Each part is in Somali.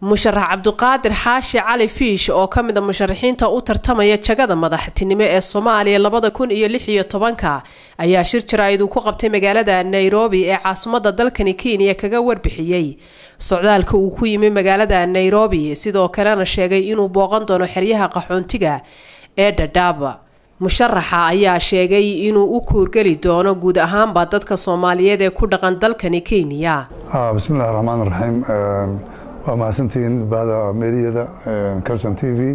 musharax cabdiqaadir xaashi cali fiish oo ka mid a musharaxiinta u tartamaya jagada madaxtinimo ee soomaaliya labada kun iyo lix iyo tobanka ayaa shir jaraa'id uu ku qabtay magaalada nairobi ee caasimadda dalkani kenya kaga warbixiyey socdaalka uu ku yimi magaalada nairobi sidoo kalena sheegay inuu booqan doono xeryaha qaxoontiga ee dhadhaaba musharaxa ayaa sheegay inuu u kuurgeli doono guud ahaanba dadka soomaaliyeed ee ku dhaqan dalkani kenya bismillahi raxmaan raxiim waa mahadsantihiin bahda meediyada calson t v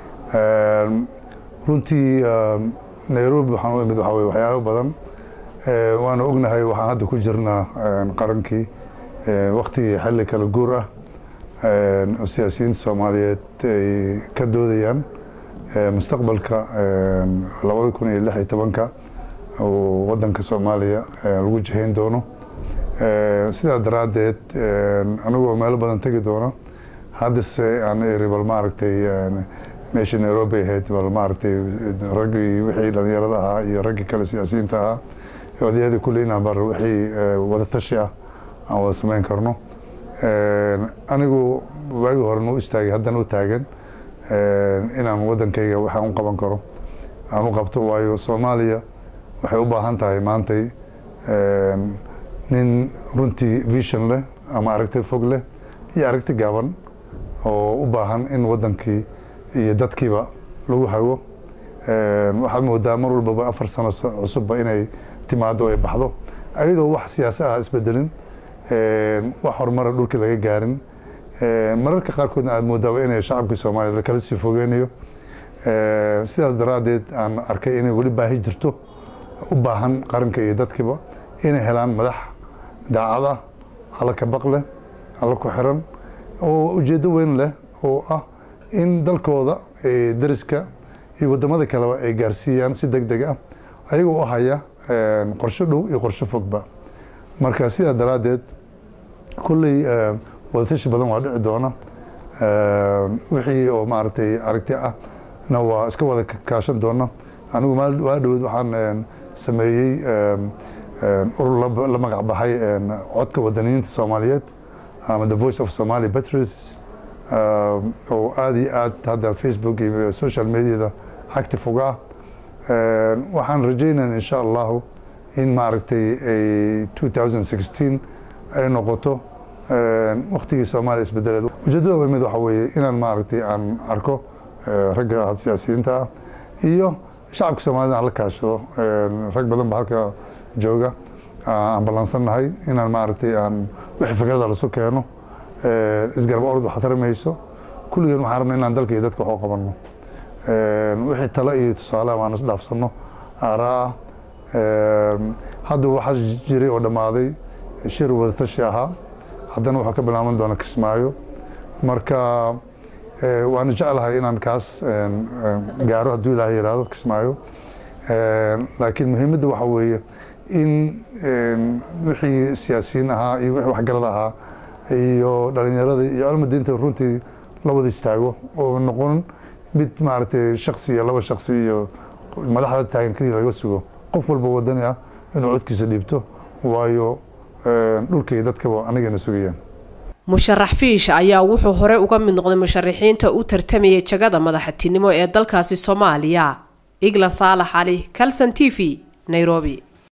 runtii nairobi waxaan u imid waxaa weye waxyaabo badan waana ognahay waxaan hadda ku jirnaa qarankii waktigii xilli kala guur ah oo siyaasiyiinta soomaaliyeed ay ka doodayaan mustaqbalka labada kun iyo lix iyo tobanka oo waddanka soomaaliya lagu jihayn doono sidaa daraaddeed anigoo meelo badan tegi doono haddase aan iri bal maaragtay meeshii nairobi ahayd bal maaragtay raggii wixii dhallinyarada ahaa iyo raggii kale siyaasiyiinta ahaa odayadii kulle inaan bar wixii wada tashi ah aan wada samayn karno anigu waagii horena u istaagay haddana u taagan inaan waddankayga waxaan u qaban karo aan u qabto waayo soomaaliya waxay u baahan tahay maantay nin runtii vision leh ama aragti fog leh iyo aragti gaaban oo u baahan in waddankii iyo dadkiiba lagu hago waxaad moodaa mar walbaba afar sano cusubba inay timaado ay baxdo ayadoo wax siyaasa ah isbedelin wax horumara dhulkii laga gaarin mararka qaarkoodna aad moodaaba inay shacabkii soomaaliya lakala sii fogeynayo sidaas daraaddeed aan arkay inay weli baahi jirto u baahan qaranka iyo dadkiiba inay helaan madax daacad ah alla ka baq leh alla ku xiran oo ujeeddo weyn leh oo ah in dalkooda dariska iyo waddamada kaleba ay gaarsiiyaan si deg deg ah ayagoo u haya qorsho dhow iyo qorsho fogba marka sidaa daraaddeed kulley wadatashi badan waa dhici doona wixii oo maaragtay aragti ah na waa iska wada kaashan doona anigu waa dhaweed waxaan sameeyey urur la magac baxay codka wadaniyiinta soomaaliyeed ama the voice of somali patriots oo aada iyo aad hadda facebook iyo social mediada active uga ah waxaan rajaynayn insha allahu in maaragtay ay two thousand sixteen ay noqoto waktigii soomaaliya isbedeleed ujeedada u imid waxa weeye inaan maaragtay aan arko ragga siyaasiyiinta ah iyo shacabka soomaalida aan la kaashado rag badan ba halka jooga aan ballansannahay inaan maaragtay aan wixii fikrada lasu keeno isgarba orod wax taramayso kulligeen waxaan rabna inaan dalka iyo dadka wax u qabanno wixii talo iyo tusaale aan isdhaafsanno aaraa ah hadda waxaa jiray oo dhammaaday shir wadatashi ahaa haddana waxaa ka bilaaban doona kismaayo marka waana jeclahay inaan kaas gaaro hadduu ilaahay yidhaahdo kismaayo laakiin muhiimadda waxaa weeye in wixii siyaasiyiin ahaa iyo wixii waxgarad ahaa iyo dhalinyarada iyo cilmi diinta runtii la wada istaago oo noqon mid maaragtay shaksi iyo laba shaksi iyo madaxda taagan keliya laga sugo qof walba wadani ah inuu codkiisa dhiibto waayo dhulka iyo dadkaba anigana sugayaan musharax fiish ayaa wuxuu hore uga mid noqday musharaxiinta u tartamayay jagada madaxtinimo ee dalkaasi soomaaliya iglan saalax cali calson t v nairobi